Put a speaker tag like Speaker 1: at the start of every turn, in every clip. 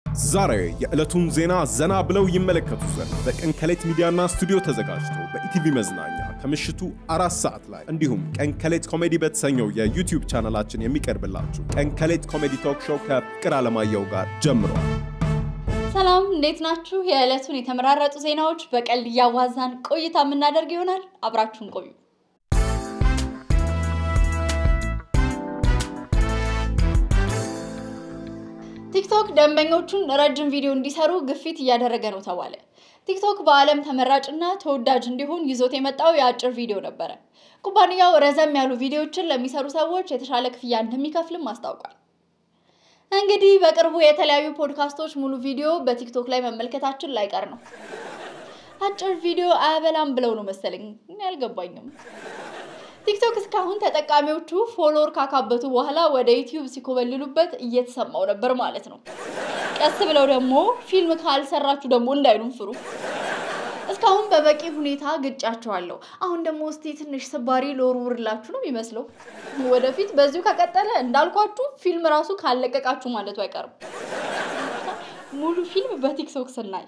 Speaker 1: ዛሬ የዕለቱን ዜና ዘና ብለው ይመለከቱ ዘንድ በቀን ከሌት ሚዲያና ስቱዲዮ ተዘጋጅቶ በኢቲቪ መዝናኛ ከምሽቱ አራት ሰዓት ላይ እንዲሁም ቀን ከሌት ኮሜዲ በተሰኘው የዩቲዩብ ቻናላችን የሚቀርብላችሁ ቀን ከሌት ኮሜዲ ቶክ ሾው ከፍቅር አለማየሁ ጋር ጀምሯል።
Speaker 2: ሰላም እንዴት ናችሁ? የዕለቱን የተመራረጡ ዜናዎች በቀልድ እያዋዛን ቆይታ የምናደርግ ይሆናል። አብራችሁን ቆዩ። ቲክቶክ ደንበኞቹን ረጅም ቪዲዮ እንዲሰሩ ግፊት እያደረገ ነው ተባለ። ቲክቶክ በዓለም ተመራጭና ተወዳጅ እንዲሆን ይዞት የመጣው የአጭር ቪዲዮ ነበረ። ኩባንያው ረዘም ያሉ ቪዲዮዎችን ለሚሰሩ ሰዎች የተሻለ ክፍያ እንደሚከፍልም አስታውቋል። እንግዲህ በቅርቡ የተለያዩ ፖድካስቶች ሙሉ ቪዲዮ በቲክቶክ ላይ መመልከታችን ላይቀር ነው። አጭር ቪዲዮ አያበላም ብለው ነው መሰለኝ፣ እኔ አልገባኝም። ቲክቶክ እስካሁን ተጠቃሚዎቹ ፎሎወር ካካበቱ በኋላ ወደ ዩቲዩብ ሲኮበልሉበት እየተሰማው ነበር ማለት ነው። ቀስ ብለው ደግሞ ፊልም ካልሰራችሁ ደግሞ እንዳይሉን ፍሩ። እስካሁን በበቂ ሁኔታ ግጫቸዋለሁ። አሁን ደግሞ እስቲ ትንሽ ስባሪ ልወርውርላችሁ ነው የሚመስለው። ወደፊት በዚሁ ከቀጠለ እንዳልኳችሁ ፊልም ራሱ ካለቀቃችሁ ማለቱ አይቀርም። ሙሉ ፊልም በቲክቶክ ስናይ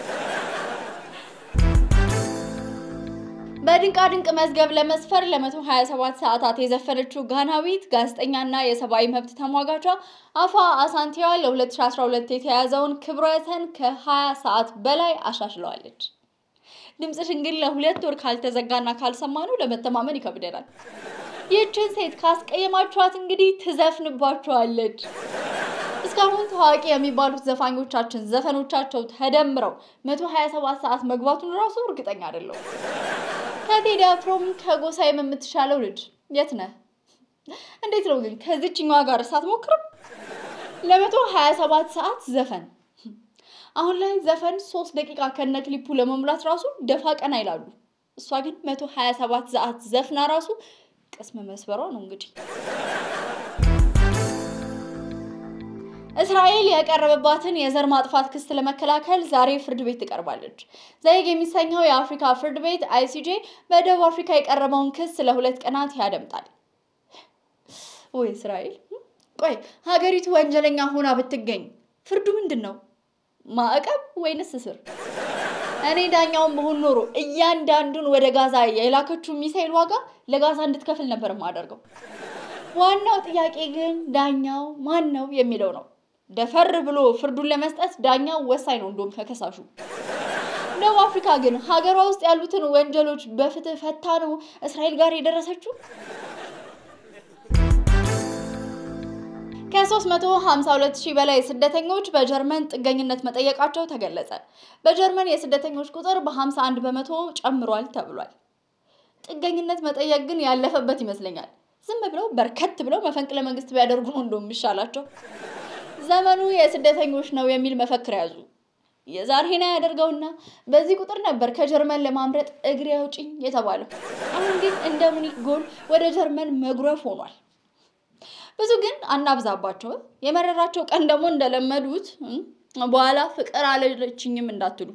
Speaker 2: በድንቃ ድንቅ መዝገብ ለመስፈር ለ127 ሰዓታት የዘፈነችው ጋናዊት ጋዜጠኛና የሰብአዊ መብት ተሟጋቿ አፋ አሳንቲዋ ለ2012 የተያዘውን ክብረ ወሰን ከ20 ሰዓት በላይ አሻሽለዋለች። ድምፅሽን ግን ለሁለት ወር ካልተዘጋና ካልሰማነው ለመተማመን ይከብደናል። ይህችን ሴት ካስቀየማችኋት እንግዲህ ትዘፍንባችኋለች። እስካሁን ታዋቂ የሚባሉት ዘፋኞቻችን ዘፈኖቻቸው ተደምረው 127 ሰዓት መግባቱን ራሱ እርግጠኛ አይደለሁም። ከቴዲ አፍሮም ከጎሳዬም የምትሻለው ልጅ የት ነህ? እንዴት ነው ግን ከዚችኛዋ ጋር ሳትሞክርም? ለመቶ ሀያ ሰባት ሰዓት ዘፈን አሁን ላይ ዘፈን ሶስት ደቂቃ ከነ ክሊፑ ለመሙላት ራሱ ደፋ ቀና ይላሉ። እሷ ግን መቶ ሀያ ሰባት ሰዓት ዘፍና ራሱ ቅስም መስበሯ ነው እንግዲህ። እስራኤል የቀረበባትን የዘር ማጥፋት ክስ ለመከላከል ዛሬ ፍርድ ቤት ትቀርባለች። ዘይግ የሚሰኘው የአፍሪካ ፍርድ ቤት አይሲጄ በደቡብ አፍሪካ የቀረበውን ክስ ለሁለት ቀናት ያደምጣል። ወይ እስራኤል! ቆይ ሀገሪቱ ወንጀለኛ ሆና ብትገኝ ፍርዱ ምንድን ነው? ማዕቀብ ወይንስ እስር? እኔ ዳኛውን መሆን ኖሮ እያንዳንዱን ወደ ጋዛ የላከችው ሚሳኤል ዋጋ ለጋዛ እንድትከፍል ነበር የማደርገው። ዋናው ጥያቄ ግን ዳኛው ማን ነው የሚለው ነው። ደፈር ብሎ ፍርዱን ለመስጠት ዳኛው ወሳኝ ነው፣ እንደውም ከከሳሹ። ደቡብ አፍሪካ ግን ሀገሯ ውስጥ ያሉትን ወንጀሎች በፍትህ ፈታ ነው እስራኤል ጋር የደረሰችው። ከ352 ሺህ በላይ ስደተኞች በጀርመን ጥገኝነት መጠየቃቸው ተገለጸ። በጀርመን የስደተኞች ቁጥር በ51 በመቶ ጨምሯል ተብሏል። ጥገኝነት መጠየቅ ግን ያለፈበት ይመስለኛል። ዝም ብለው በርከት ብለው መፈንቅለ መንግስት ቢያደርጉ ነው እንደው የሚሻላቸው። ዘመኑ የስደተኞች ነው የሚል መፈክር ያዙ። የዛሬና ያደርገውና በዚህ ቁጥር ነበር ከጀርመን ለማምረጥ እግሬ አውጪኝ የተባለው። አሁን ግን እንደ ሙኒክ ጎል ወደ ጀርመን መጉረፍ ሆኗል። ብዙ ግን አናብዛባቸው። የመረራቸው ቀን ደግሞ እንደለመዱት በኋላ ፍቅር አለችኝም እንዳትሉ።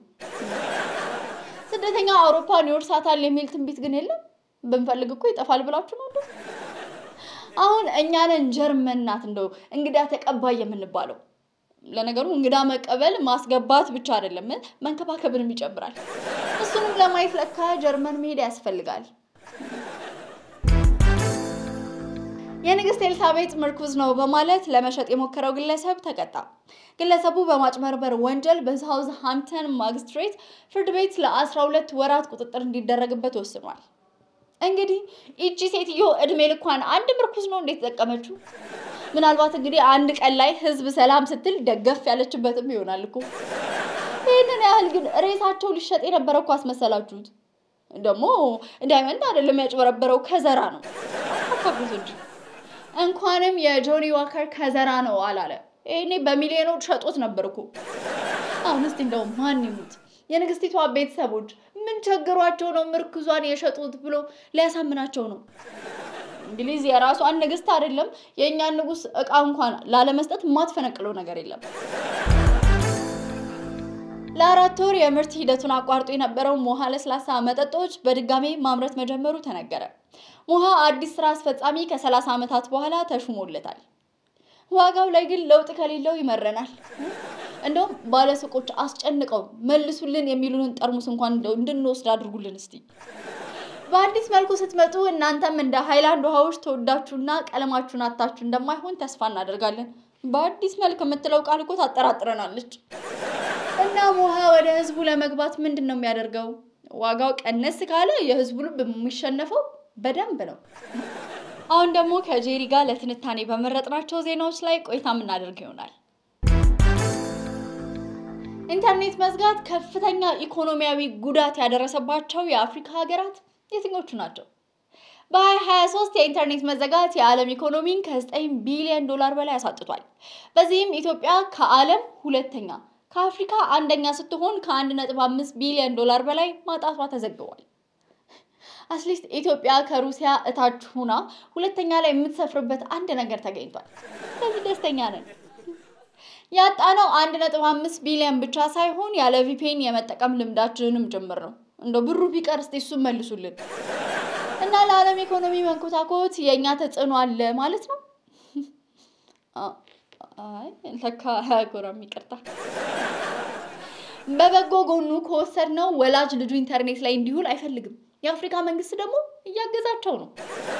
Speaker 2: ስደተኛ አውሮፓን ይወርሳታል የሚል ትንቢት ግን የለም። ብንፈልግ እኮ ይጠፋል ብላችሁ ነው እንደው አሁን እኛንን ጀርመን ናት እንደው እንግዳ ተቀባይ የምንባለው። ለነገሩ እንግዳ መቀበል ማስገባት ብቻ አይደለም መንከባከብንም ይጨምራል። እሱንም ለማየት ለካ ጀርመን መሄድ ያስፈልጋል። የንግስት ኤልሳቤጥ ምርኩዝ ነው በማለት ለመሸጥ የሞከረው ግለሰብ ተቀጣ። ግለሰቡ በማጭበርበር ወንጀል በሳውዝ ሃምፕተን ማግስትሬት ፍርድ ቤት ለ12 ወራት ቁጥጥር እንዲደረግበት ወስኗል። እንግዲህ ይቺ ሴትዮ እድሜ ልኳን አንድ ምርኩዝ ነው እንዴት ተጠቀመችው? ምናልባት እንግዲህ አንድ ቀን ላይ ህዝብ ሰላም ስትል ደገፍ ያለችበትም ይሆናል እኮ። ይህንን ያህል ግን ሬሳቸው ሊሸጥ የነበረ እኮ አስመሰላችሁት። ደግሞ ዳይመንድ አይደለም ያጭበረበረው ከዘራ ነው። አካብዙ እንጂ እንኳንም የጆኒ ዋከር ከዘራ ነው አላለ። ይሄኔ በሚሊዮኖች ሸጦት ነበር እኮ። አሁን እስቲ እንደው ማን ይሙት የንግስቲቷ ቤተሰቦች ምን ቸግሯቸው ነው ምርኩዟን የሸጡት ብሎ ሊያሳምናቸው ነው። እንግሊዝ የራሷን ንግስት አይደለም የእኛን ንጉስ እቃ እንኳን ላለመስጠት የማትፈነቅለው ነገር የለም። ለአራት ወር የምርት ሂደቱን አቋርጦ የነበረው ሞሃ ለስላሳ መጠጦች በድጋሜ ማምረት መጀመሩ ተነገረ። ሞሃ አዲስ ስራ አስፈጻሚ ከ30 ዓመታት በኋላ ተሹሞለታል። ዋጋው ላይ ግን ለውጥ ከሌለው ይመረናል። እንደውም ባለሱቆች አስጨንቀው መልሱልን የሚሉንን ጠርሙስ እንኳን እንደው እንድንወስድ አድርጉልን እስቲ። በአዲስ መልኩ ስትመጡ እናንተም እንደ ሃይላንድ ውሃዎች ተወዳችሁና ቀለማችሁን አታችሁ እንደማይሆን ተስፋ እናደርጋለን። በአዲስ መልክ የምትለው ቃል እኮ ታጠራጥረናለች። እናም ውሃ ወደ ህዝቡ ለመግባት ምንድን ነው የሚያደርገው? ዋጋው ቀነስ ካለ የህዝቡ ልብ የሚሸነፈው በደንብ ነው። አሁን ደግሞ ከጄሪ ጋር ለትንታኔ በመረጥናቸው ዜናዎች ላይ ቆይታ የምናደርግ ይሆናል። ኢንተርኔት መዝጋት ከፍተኛ ኢኮኖሚያዊ ጉዳት ያደረሰባቸው የአፍሪካ ሀገራት የትኞቹ ናቸው? በ2023 የኢንተርኔት መዘጋት የዓለም ኢኮኖሚን ከ9 ቢሊዮን ዶላር በላይ አሳጥቷል። በዚህም ኢትዮጵያ ከዓለም ሁለተኛ ከአፍሪካ አንደኛ ስትሆን ከ1.5 ቢሊዮን ዶላር በላይ ማጣቷ ተዘግቧል። አትሊስት ኢትዮጵያ ከሩሲያ እታች ሁና ሁለተኛ ላይ የምትሰፍርበት አንድ ነገር ተገኝቷል። ስለዚህ ደስተኛ ነን። ያጣነው 1.5 ቢሊዮን ብቻ ሳይሆን ያለ ቪፔን የመጠቀም ልምዳችንንም ጭምር ነው። እንደው ብሩ ቢቀር እስቲ እሱን መልሱልን እና ለዓለም ኢኮኖሚ መንኮታኮት የእኛ ተጽዕኖ አለ ማለት ነው። አይ ለካ አያጎራም፣ ይቅርታ። በበጎ ጎኑ ከወሰድነው ወላጅ ልጁ ኢንተርኔት ላይ እንዲውል አይፈልግም። የአፍሪካ መንግስት ደግሞ እያገዛቸው ነው።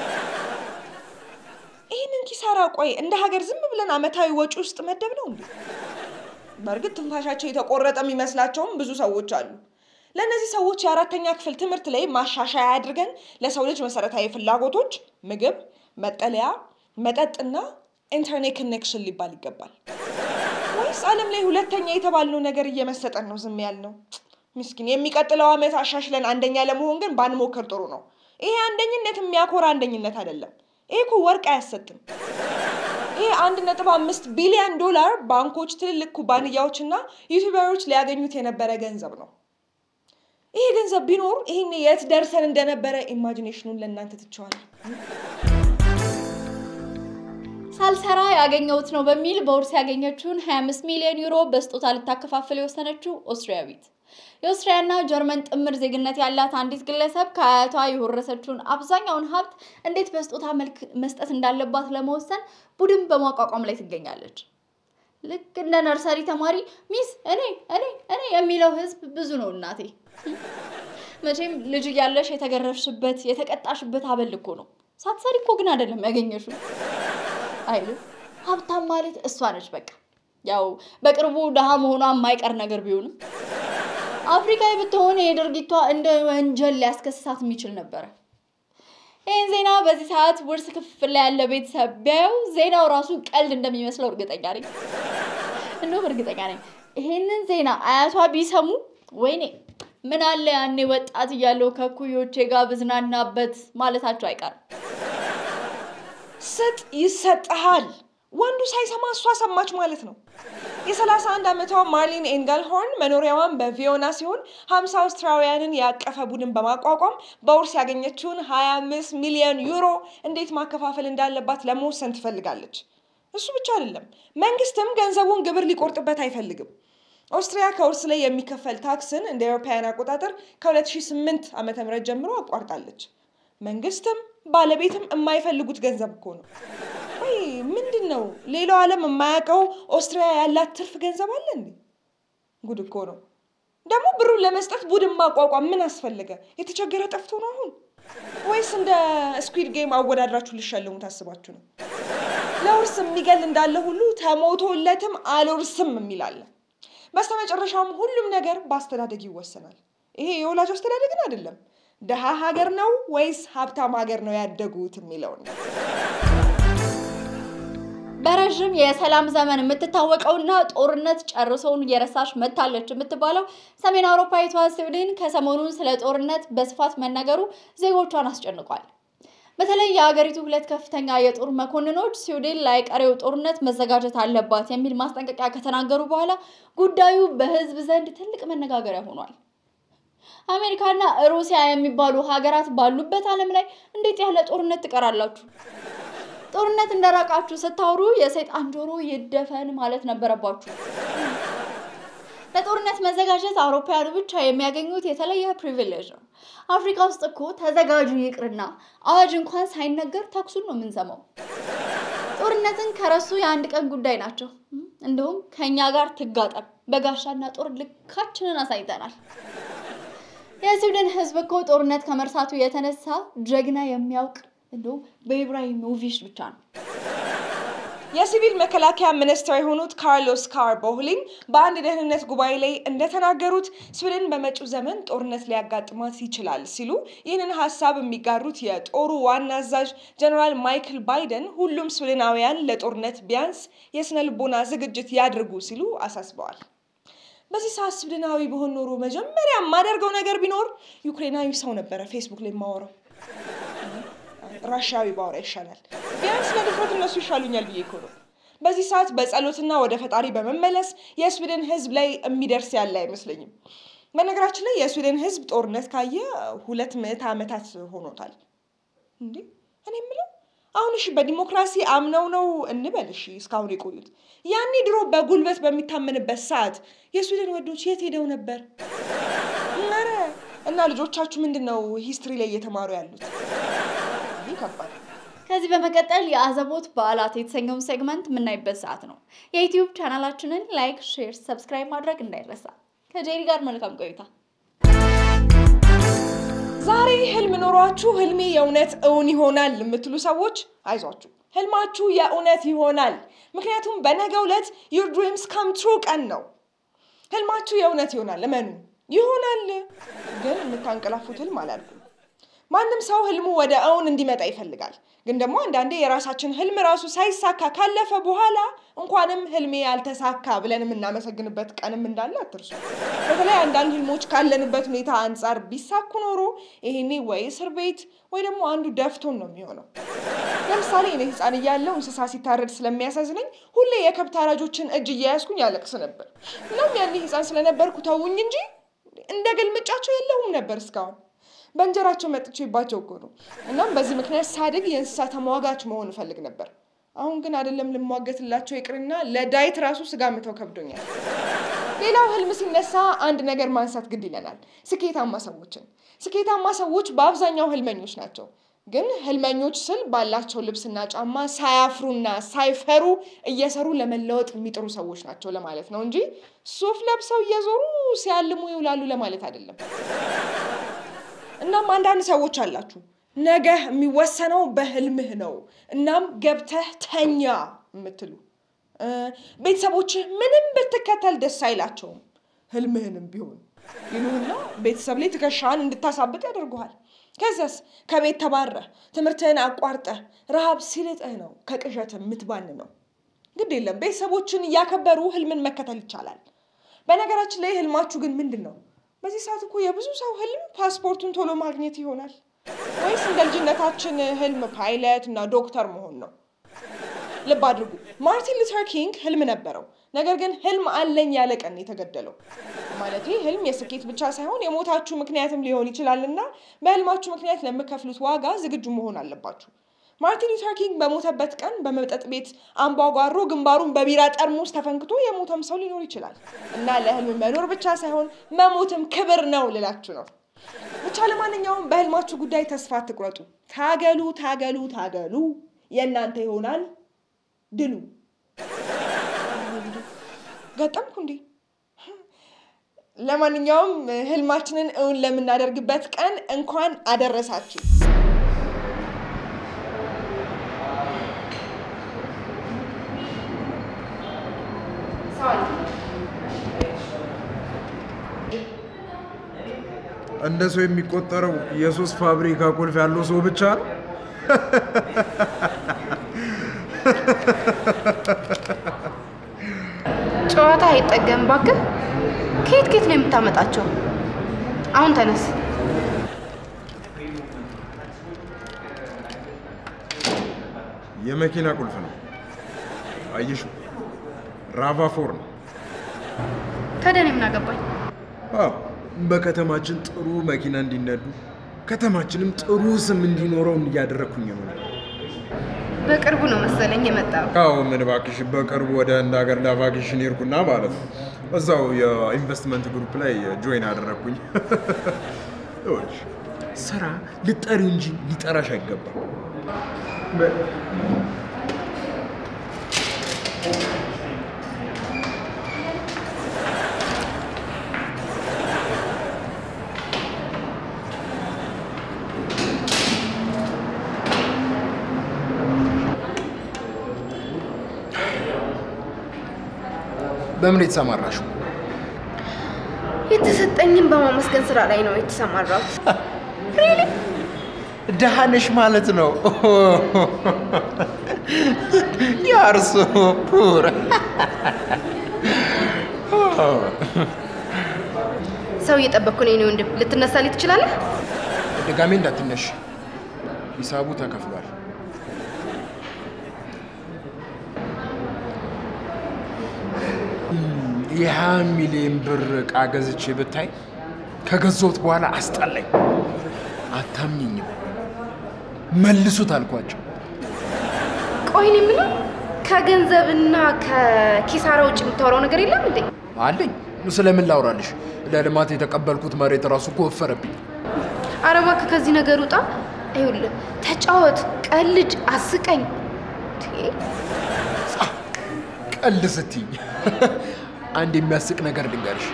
Speaker 3: ይህንን ኪሳራ ቆይ እንደ ሀገር ዝም ብለን አመታዊ ወጪ ውስጥ መደብ ነው እንዴ? በእርግጥ ትንፋሻቸው የተቆረጠ የሚመስላቸውም ብዙ ሰዎች አሉ። ለእነዚህ ሰዎች የአራተኛ ክፍል ትምህርት ላይ ማሻሻያ አድርገን ለሰው ልጅ መሰረታዊ ፍላጎቶች ምግብ፣ መጠለያ፣ መጠጥና ኢንተርኔት ኮኔክሽን ሊባል ይገባል። ወይስ ዓለም ላይ ሁለተኛ የተባልነው ነገር እየመሰጠን ነው ዝም ያልነው? ምስኪን የሚቀጥለው ዓመት አሻሽለን አንደኛ ለመሆን ግን ባንሞክር ጥሩ ነው። ይሄ አንደኝነት የሚያኮራ አንደኝነት አይደለም። ይሄ እኮ ወርቅ አያሰጥም። ይሄ አንድ ነጥብ አምስት ቢሊዮን ዶላር ባንኮች፣ ትልልቅ ኩባንያዎችና ዩቲዩበሮች ሊያገኙት የነበረ ገንዘብ ነው። ይሄ ገንዘብ ቢኖር ይህን የት ደርሰን እንደነበረ ኢማጂኔሽኑን ለእናንተ ትቸዋለሁ።
Speaker 2: ሳልሰራ ያገኘሁት ነው በሚል በውርስ ያገኘችውን 25 ሚሊዮን ዩሮ በስጦታ ልታከፋፍል የወሰነችው ኦስትሪያዊት የኦስትሪያና ጀርመን ጥምር ዜግነት ያላት አንዲት ግለሰብ ከአያቷ የወረሰችውን አብዛኛውን ሀብት እንዴት በስጦታ መልክ መስጠት እንዳለባት ለመወሰን ቡድን በማቋቋም ላይ ትገኛለች። ልክ እንደ ነርሰሪ ተማሪ ሚስ እኔ እኔ እኔ የሚለው ህዝብ ብዙ ነው እናቴ። መቼም ልጅ እያለሽ የተገረፍሽበት የተቀጣሽበት አበል እኮ ነው። ሳትሰሪ እኮ ግን አይደለም ያገኘሽው አይልም። ሀብታም ማለት እሷ ነች። በቃ ያው በቅርቡ ድሃ መሆኗ የማይቀር ነገር ቢሆንም አፍሪካዊ ብትሆን የድርጊቷ እንደ ወንጀል ሊያስከስሳት የሚችል ነበረ። ይህን ዜና በዚህ ሰዓት ውርስ ክፍል ላይ ያለ ቤተሰብ ቢያየው ዜናው ራሱ ቀልድ እንደሚመስለው እርግጠኛ ነኝ። እንደውም እርግጠኛ ነኝ ይህንን ዜና አያቷ ቢሰሙ ወይኔ ምን አለ ያኔ ወጣት እያለው ከኩዮቼ ጋር ብዝናናበት ማለታቸው አይቀርም።
Speaker 3: ስጥ ይሰጥሃል። ወንዱ ሳይሰማ እሷ ሰማች ማለት ነው። የ31 ዓመቷ ማርሊን ኤንገልሆርን መኖሪያዋን በቪዮና ሲሆን 50 አውስትራሊያንን ያቀፈ ቡድን በማቋቋም በውርስ ያገኘችውን 25 ሚሊዮን ዩሮ እንዴት ማከፋፈል እንዳለባት ለመወሰን ትፈልጋለች። እሱ ብቻ አይደለም፣ መንግስትም ገንዘቡን ግብር ሊቆርጥበት አይፈልግም። ኦስትሪያ ከውርስ ላይ የሚከፈል ታክስን እንደ አውሮፓውያን አቆጣጠር ከ2008 ዓ ም ጀምሮ አቋርጣለች። መንግስትም ባለቤትም የማይፈልጉት ገንዘብ እኮ ነው። ወይ ምንድን ነው ሌላው ዓለም የማያውቀው ኦስትሪያ ያላት ትርፍ ገንዘብ አለ እንዴ? ጉድ እኮ ነው። ደግሞ ብሩን ለመስጠት ቡድን ማቋቋም ምን አስፈለገ? የተቸገረ ጠፍቶ ነው አሁን? ወይስ እንደ ስኩዊድ ጌም አወዳድራችሁ ልሸልሙ ታስባችሁ ነው? ለውርስ የሚገል እንዳለ ሁሉ ተሞቶለትም አልወርስም የሚላለ። በስተመጨረሻም ሁሉም ነገር በአስተዳደግ ይወሰናል። ይሄ የወላጅ አስተዳደግን አይደለም ድሃ ሀገር ነው ወይስ ሀብታም ሀገር ነው ያደጉት የሚለው ነው።
Speaker 2: በረዥም የሰላም ዘመን የምትታወቀውና ጦርነት ጨርሶውን እየረሳች መታለች የምትባለው ሰሜን አውሮፓዊቷ ስዊድን ከሰሞኑን ስለ ጦርነት በስፋት መነገሩ ዜጎቿን አስጨንቋል። በተለይ የሀገሪቱ ሁለት ከፍተኛ የጦር መኮንኖች ስዊድን ለቀሪው ጦርነት መዘጋጀት አለባት የሚል ማስጠንቀቂያ ከተናገሩ በኋላ ጉዳዩ በሕዝብ ዘንድ ትልቅ መነጋገሪያ ሆኗል። አሜሪካና ሩሲያ የሚባሉ ሀገራት ባሉበት ዓለም ላይ እንዴት ያለ ጦርነት ትቀራላችሁ? ጦርነት እንደራቃችሁ ስታወሩ የሰይጣን ጆሮ ይደፈን ማለት ነበረባችሁ። ለጦርነት መዘጋጀት አውሮፓውያኑ ብቻ የሚያገኙት የተለየ ፕሪቪሌጅ ነው። አፍሪካ ውስጥ እኮ ተዘጋጁ ይቅርና አዋጅ እንኳን ሳይነገር ተኩሱን ነው የምንሰማው። ጦርነትን ከረሱ የአንድ ቀን ጉዳይ ናቸው። እንደውም ከእኛ ጋር ትጋጠም በጋሻና ጦር ልካችንን አሳይተናል። የስዊድን ሕዝብ እኮ ጦርነት ከመርሳቱ የተነሳ ጀግና የሚያውቅ እንደውም በኢብራሂሞቪች ብቻ ነው።
Speaker 3: የሲቪል መከላከያ ሚኒስትር የሆኑት ካርሎስ ካር ቦህሊን በአንድ ደህንነት ጉባኤ ላይ እንደተናገሩት ስዊድን በመጪው ዘመን ጦርነት ሊያጋጥማት ይችላል ሲሉ ይህንን ሀሳብ የሚጋሩት የጦሩ ዋና አዛዥ ጀነራል ማይክል ባይደን ሁሉም ስዊድናውያን ለጦርነት ቢያንስ የስነ ልቦና ዝግጅት ያድርጉ ሲሉ አሳስበዋል። በዚህ ሰዓት ስዊድናዊ በሆን ኖሮ መጀመሪያ የማደርገው ነገር ቢኖር ዩክሬናዊ ሰው ነበረ ፌስቡክ ላይ የማወራው። ራሽያዊ ባወራ ይሻላል። ቢያንስ ለድፍረት እነሱ ይሻሉኛል ብዬ እኮ ነው። በዚህ ሰዓት በጸሎትና ወደ ፈጣሪ በመመለስ የስዊድን ሕዝብ ላይ የሚደርስ ያለ አይመስለኝም። በነገራችን ላይ የስዊድን ሕዝብ ጦርነት ካየ ሁለት ምዕተ ዓመታት ሆኖታል። እንዴ እኔ የምለው አሁን እሺ በዲሞክራሲ አምነው ነው እንበል እሺ እስካሁን የቆዩት። ያኔ ድሮ በጉልበት በሚታመንበት ሰዓት የስዊድን ወዶች የት ሄደው ነበር? ኧረ እና ልጆቻችሁ ምንድን ነው ሂስትሪ ላይ እየተማሩ ያሉት? ይህ ከባድ
Speaker 2: ከዚህ በመቀጠል የአዘቦት በዓላት የተሰኘውን ሴግመንት የምናይበት ሰዓት ነው። የዩትዩብ ቻናላችንን ላይክ፣ ሼር፣ ሰብስክራይብ ማድረግ እንዳይረሳ። ከጄሪ ጋር መልካም ቆይታ።
Speaker 3: ዛሬ ህልም ኖሯችሁ ህልሜ የእውነት እውን ይሆናል የምትሉ ሰዎች አይዟችሁ፣ ህልማችሁ የእውነት ይሆናል። ምክንያቱም በነገው ዕለት ዩር ድሪምስ ካም ትሩ ቀን ነው። ህልማችሁ የእውነት ይሆናል፣ እመኑ ይሆናል። ግን የምታንቀላፉት ህልም አላልኩም። ማንም ሰው ህልሙ ወደ እውን እንዲመጣ ይፈልጋል። ግን ደግሞ አንዳንዴ የራሳችን ህልም ራሱ ሳይሳካ ካለፈ በኋላ እንኳንም ህልሜ ያልተሳካ ብለን የምናመሰግንበት ቀንም እንዳለ አትርሱ። በተለይ አንዳንድ ህልሞች ካለንበት ሁኔታ አንጻር ቢሳኩ ኖሮ ይሄኔ ወይ እስር ቤት ወይ ደግሞ አንዱ ደፍቶን ነው የሚሆነው። ለምሳሌ እኔ ህፃን እያለሁ እንስሳ ሲታረድ ስለሚያሳዝነኝ ሁሌ የከብት አራጆችን እጅ እያያዝኩኝ ያለቅስ ነበር። እናም ያኔ ህፃን ስለነበርኩ ተውኝ እንጂ እንደ ግልምጫቸው የለውም ነበር እስካሁን በእንጀራቸው መጥቼባቸው እኮ ነው። እናም በዚህ ምክንያት ሳድግ የእንስሳ ተሟጋች መሆን እፈልግ ነበር። አሁን ግን አይደለም ልሟገትላቸው ይቅርና ለዳይት ራሱ ስጋ ምተው ከብዶኛል። ሌላው ህልም ሲነሳ አንድ ነገር ማንሳት ግድ ይለናል፣ ስኬታማ ሰዎችን። ስኬታማ ሰዎች በአብዛኛው ህልመኞች ናቸው። ግን ህልመኞች ስል ባላቸው ልብስና ጫማ ሳያፍሩና ሳይፈሩ እየሰሩ ለመለወጥ የሚጥሩ ሰዎች ናቸው ለማለት ነው እንጂ ሱፍ ለብሰው እየዞሩ ሲያልሙ ይውላሉ ለማለት አይደለም። እናም አንዳንድ ሰዎች አላችሁ ነገ የሚወሰነው በህልምህ ነው፣ እናም ገብተህ ተኛ የምትሉ ቤተሰቦችህ ምንም ብትከተል ደስ አይላቸውም፣ ህልምህንም ቢሆን ይሉና ቤተሰብ ላይ ትከሻህን እንድታሳብጥ ያደርጉሃል። ከዚያስ ከቤት ተባረህ ትምህርትህን አቋርጠህ ረሃብ ሲልጥህ ነው ከቅዠት የምትባን ነው። ግድ የለም ቤተሰቦችን እያከበሩ ህልምን መከተል ይቻላል። በነገራችን ላይ ህልማችሁ ግን ምንድን ነው? በዚህ ሰዓት እኮ የብዙ ሰው ህልም ፓስፖርቱን ቶሎ ማግኘት ይሆናል ወይስ እንደ ልጅነታችን ህልም ፓይለት እና ዶክተር መሆን ነው? ልብ አድርጉ፣ ማርቲን ሉተር ኪንግ ህልም ነበረው። ነገር ግን ህልም አለኝ ያለ ቀን የተገደለው። ማለት ህልም የስኬት ብቻ ሳይሆን የሞታችሁ ምክንያትም ሊሆን ይችላል እና በህልማችሁ ምክንያት ለምከፍሉት ዋጋ ዝግጁ መሆን አለባችሁ። ማርቲን ሉተር ኪንግ በሞተበት ቀን በመጠጥ ቤት አምባጓሮ ግንባሩን በቢራ ጠርሙስ ተፈንክቶ የሞተም ሰው ሊኖር ይችላል እና ለህልም መኖር ብቻ ሳይሆን መሞትም ክብር ነው ልላችሁ ነው። ብቻ ለማንኛውም በህልማችሁ ጉዳይ ተስፋ አትቁረጡ። ታገሉ፣ ታገሉ፣ ታገሉ። የእናንተ ይሆናል ድሉ። ገጠምኩ እንዴ? ለማንኛውም ህልማችንን እውን ለምናደርግበት ቀን እንኳን አደረሳችሁ።
Speaker 4: እንደ ሰው የሚቆጠረው የሶስት ፋብሪካ ቁልፍ ያለው ሰው ብቻ ነው።
Speaker 5: ጨዋታ አይጠገም እባክህ። ከየት ከየት ነው የምታመጣቸው? አሁን ተነስ።
Speaker 4: የመኪና ቁልፍ ነው። አየሹ ራቫፎር ነው።
Speaker 5: ታዲያ እኔ ምን አገባኝ?
Speaker 4: አዎ በከተማችን ጥሩ መኪና እንዲነዱ ከተማችንም ጥሩ ስም እንዲኖረው እያደረግኩኝ ነው።
Speaker 5: በቅርቡ ነው መሰለኝ የመጣው።
Speaker 4: አዎ ምን እባክሽ፣ በቅርቡ ወደ እንደ ሀገር ለቫኬሽን ሄድኩና ማለት ነው እዛው የኢንቨስትመንት ግሩፕ ላይ ጆይን አደረግኩኝ። ይኸውልሽ ስራ ልጠሪው እንጂ ሊጠራሽ አይገባም። በምን የተሰማራሽው?
Speaker 5: የተሰጠኝን በማመስገን ስራ ላይ ነው የተሰማራሁት።
Speaker 4: ደሃነሽ ማለት ነው። ያርሶ ፑር
Speaker 5: ሰው እየጠበቅኩ ነው የኔ ወንድም። ልትነሳልኝ ትችላለህ?
Speaker 4: ድጋሜ እንዳትነሽ፣ ሂሳቡ ተከፍሏል። የሀያ ሚሊዮን ብር እቃ ገዝቼ ብታይ ከገዛሁት በኋላ አስጠላኝ። አታምኝኝም። መልሱት አልኳቸው።
Speaker 5: ቆይ እኔ የምለው ከገንዘብና ከኪሳራ ውጭ የምታወራው ነገር የለም እንዴ?
Speaker 4: አለኝ። ስለምን ላውራልሽ? ለልማት የተቀበልኩት መሬት ራሱ እኮ ወፈረብኝ።
Speaker 5: ኧረ እባክህ ከዚህ ነገር ውጣ። ይኸውልህ ተጫወት፣ ቀልድ፣ አስቀኝ። ቴ፣
Speaker 4: ቀልድ ስትኝ አንድ የሚያስቅ ነገር ልንገርሽ።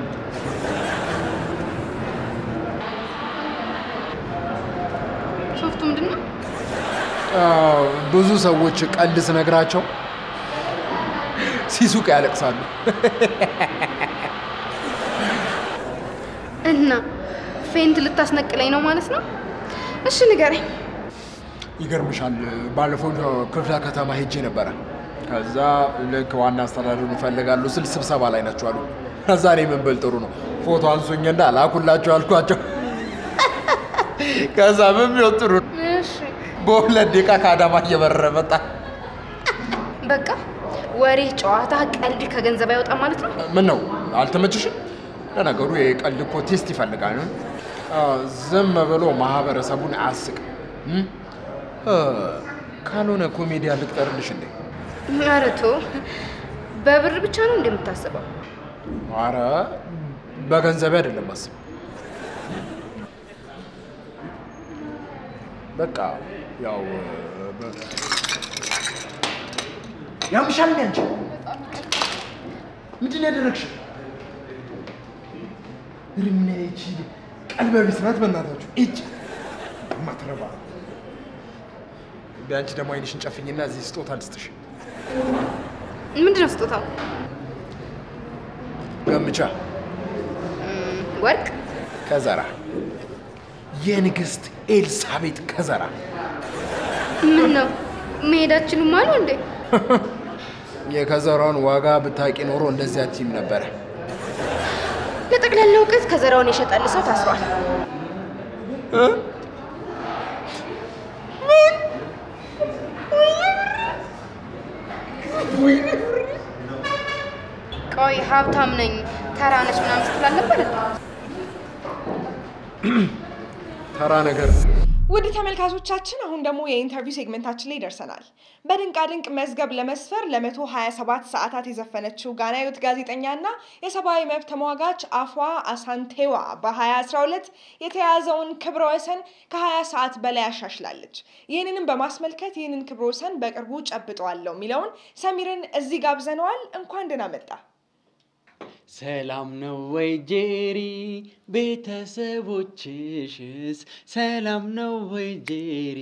Speaker 5: ሶፍቱ ምንድን ነው?
Speaker 4: አዎ፣ ብዙ ሰዎች ቀልድ ስነግራቸው ሲሱቅ ያለቅሳሉ።
Speaker 5: እና ፌንት ልታስነቅለኝ ነው ማለት ነው? እሺ ንገረኝ።
Speaker 4: ይገርምሻል፣ ባለፈው ክፍለ ከተማ ሄጄ ነበረ። ከዛ ልክ ዋና አስተዳደሩን ይፈልጋሉ ስል ስብሰባ ላይ ናቸው አሉ። ከዛ እኔ ምን ብል ጥሩ ነው ፎቶ አንሱኝና ላኩላቸው አልኳቸው። ከዛ ምን ቢሆን ጥሩ ነው
Speaker 5: እሺ
Speaker 4: በሁለት ደቂቃ ከአዳማ እየበረረ መጣ።
Speaker 5: በቃ ወሬ፣ ጨዋታ፣ ቀልድ ከገንዘብ አይወጣም ማለት ነው?
Speaker 4: ምን ነው አልተመችሽም? ለነገሩ የቀልድ እኮ ቴስት ይፈልጋል። አ፣ ዝም ብሎ ማህበረሰቡን አያስቅም። እም? አ፣ ካልሆነ ኮሜዲያ ልቅጠርልሽ እንዴ?
Speaker 5: ኧረ ተው። በብር ብቻ ነው እንደምታስበው?
Speaker 4: አረ በገንዘቤ አይደለም አስብ። በቃ ያው በ- ያምሻል እንዴ አንቺ? ምንድን ነው ያደረግሽው? ርምና ይቺ ቀልበ ቢስ ናት። በእናታችሁ እጅ ማትረባ ቢያንቺ ደግሞ አይንሽን ጨፍኝና እዚህ ስጦታ ልስጥሽ።
Speaker 5: ምንድን ነው ስጦታው?
Speaker 4: ገምቻ
Speaker 5: ወርቅ?
Speaker 4: ከዘራ የንግስት ኤልሳቤጥ ከዘራ
Speaker 5: ምን ነው መሄዳችንም አሉ እንዴ?
Speaker 4: የከዘራውን ዋጋ ብታቂ ኖሮ እንደዚህ አትይም ነበረ።
Speaker 5: ለጠቅላላ እውቀት ከዘራውን የሸጠል ሰው ታስሯል። ቆይ ሀብታም ነኝ ተራ ነች ምናምን ስትል አልነበረ?
Speaker 4: ተራ ነገር
Speaker 3: ውድ ተመልካቾቻችን አሁን ደግሞ የኢንተርቪው ሴግመንታችን ላይ ደርሰናል። በድንቃድንቅ መዝገብ ለመስፈር ለ127 ሰዓታት የዘፈነችው ጋናዊት ጋዜጠኛና የሰብአዊ መብት ተሟጋች አፏ አሳንቴዋ በ2012 የተያዘውን ክብረ ወሰን ከ20 ሰዓት በላይ አሻሽላለች። ይህንንም በማስመልከት ይህንን ክብረ ወሰን በቅርቡ ጨብጠዋለሁ የሚለውን ሰሚርን እዚህ ጋብዘነዋል። እንኳን ደህና መጣ።
Speaker 6: ሰላም ነው ወይ ጄሪ? ቤተሰቦችሽስ ሰላም ነው ወይ ጄሪ?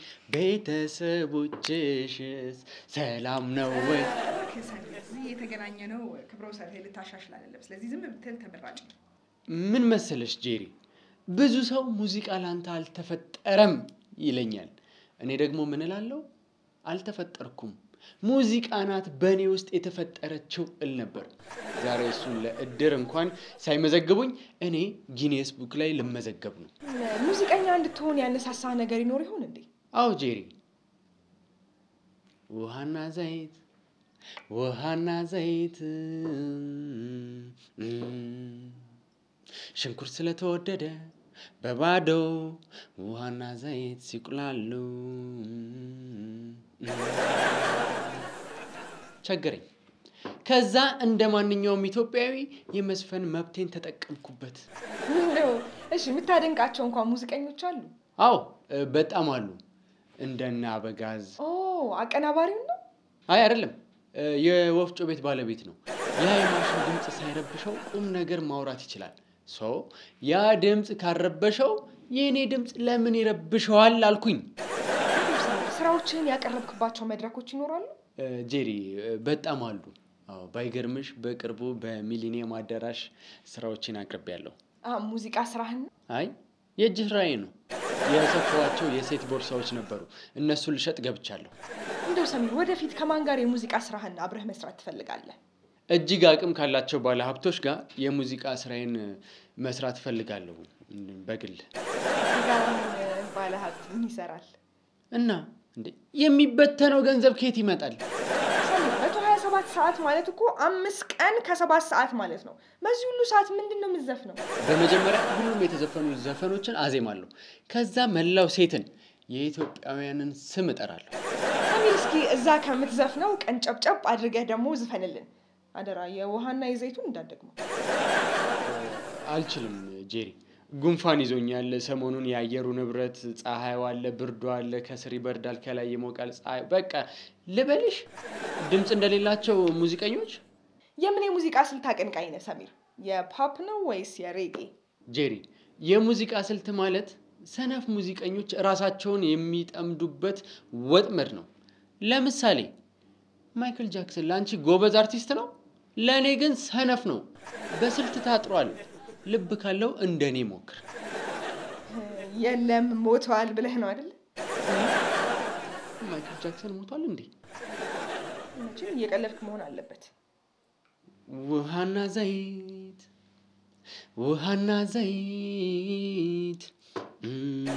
Speaker 6: ቤተሰቦችሽስ ሰላም ነው ወይ?
Speaker 3: ስለዚህ የተገናኘ ነው ክብረ ወሰን ልታሻሽል አይደለም። ስለዚህ ዝም ብትል ተመራጭ ነው።
Speaker 6: ምን መሰለሽ ጄሪ፣ ብዙ ሰው ሙዚቃ ላንተ አልተፈጠረም ይለኛል። እኔ ደግሞ ምን እላለሁ? አልተፈጠርኩም፣ ሙዚቃ ናት በእኔ ውስጥ የተፈጠረችው እል ነበር። ዛሬ እሱን ለእድር እንኳን ሳይመዘግቡኝ እኔ ጊኔስ ቡክ ላይ ልመዘገብ ነው።
Speaker 3: ሙዚቀኛ እንድትሆን ያነሳሳ ነገር ይኖር ይሆን እንዴ?
Speaker 6: አዎ ጄሪ፣ ውሃና ዘይት ውሃና ዘይት እም፣ ሽንኩርት ስለተወደደ በባዶ ውሃና ዘይት ሲቁላሉ እም፣ ቸገረኝ። ከዛ እንደ ማንኛውም ኢትዮጵያዊ የመዝፈን መብቴን ተጠቀምኩበት።
Speaker 3: ምነው? እሺ የምታደንቃቸው እንኳን ሙዚቀኞች አሉ?
Speaker 6: አዎ እ፣ በጣም አሉ። እንደነ አበጋዝ
Speaker 3: ኦ አቀናባሪው ነው።
Speaker 6: አይ አይደለም፣ እ፣ የወፍጮ ቤት ባለቤት ነው። ያ የማሽን ድምፅ ሳይረብሸው ቁም ነገር ማውራት ይችላል። ሶ ያ ድምፅ ካረበሸው የእኔ ድምፅ ለምን ይረብሸዋል አልኩኝ።
Speaker 3: ስራዎችህን ያቀረብክባቸው መድረኮች ይኖራሉ?
Speaker 6: እ፣ ጄሪ እ፣ በጣም አሉ። አዎ ባይገርምሽ በቅርቡ በሚሊኒየም አዳራሽ ስራዎችን አቅርቤያለሁ።
Speaker 3: አ፣ ሙዚቃ ስራህን ነው?
Speaker 6: አይ የእጅ ስራዬ ነው። የሰፋኋቸው የሴት ቦርሳዎች ነበሩ። እነሱን ልሸጥ ገብቻለሁ።
Speaker 3: እንደው ሰሚር፣ ወደፊት ከማን ጋር የሙዚቃ ስራህን አብረህ መስራት ትፈልጋለህ?
Speaker 6: እጅግ አቅም ካላቸው ባለ ሀብቶች ጋር የሙዚቃ ስራዬን መስራት እፈልጋለሁ በግል
Speaker 3: ባለ ሀብት ምን ይሰራል?
Speaker 6: እና እንዴ የሚበተነው ገንዘብ ከየት ይመጣል?
Speaker 3: ሰሚር፣ መቶ ሀያ ሰባት ሰዓት ማለት እኮ አምስት ቀን ከሰባት ሰዓት ማለት ነው። በዚህ ሁሉ ሰዓት ምንድን ነው የምትዘፍነው?
Speaker 6: በመጀመሪያ ሁሉም የተዘፈኑ ዘፈኖችን አዜማለሁ። ከዛ መላው ሴትን የኢትዮጵያውያንን ስም እጠራለሁ።
Speaker 3: ሰሚር፣ እስኪ እዛ ከምትዘፍነው ቀን ጨብጨብ አድርገህ ደግሞ ዝፈንልን አደራ። የውሃና የዘይቱን እንዳትደግመው።
Speaker 6: አልችልም ጄሪ፣ ጉንፋን ይዞኛል። ሰሞኑን የአየሩ ንብረት ፀሐዩ አለ፣ ብርዱ አለ፣ ከስር ይበርዳል፣ ከላይ ይሞቃል። ፀሐይ በቃ ልበልሽ፣ ድምፅ እንደሌላቸው ሙዚቀኞች
Speaker 3: የምን የሙዚቃ ስልት አቀንቃኝ ነህ ሰሚር? የፖፕ ነው ወይስ የሬጌ?
Speaker 6: ጄሪ፣ የሙዚቃ ስልት ማለት ሰነፍ ሙዚቀኞች ራሳቸውን የሚጠምዱበት ወጥመድ ነው። ለምሳሌ ማይክል ጃክሰን ለአንቺ ጎበዝ አርቲስት ነው፣ ለእኔ ግን ሰነፍ ነው። በስልት ታጥሯል። ልብ ካለው እንደኔ ሞክር።
Speaker 3: የለም ሞተዋል ብለህ ነው አይደል?
Speaker 6: ማይክል ጃክሰን ሞቷል እንዴ?
Speaker 3: መቼም እየቀለድክ መሆን አለበት።
Speaker 6: ውሃና ዘይት ውሃና ዘይት እም፣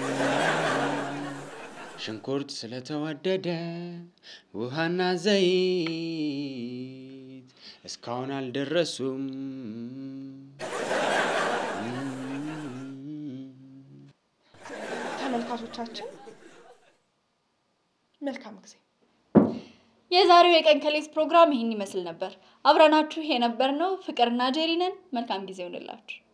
Speaker 6: ሽንኩርት ስለተወደደ ውሃና ዘይት እስካሁን አልደረሱም።
Speaker 3: ተመልካቾቻችን መልካም ጊዜ።
Speaker 2: የዛሬው የቀን ከሌት ፕሮግራም ይህን ይመስል ነበር። አብረናችሁ የነበርነው ፍቅርና ጄሪ ነን። መልካም ጊዜ ይሆንላችሁ።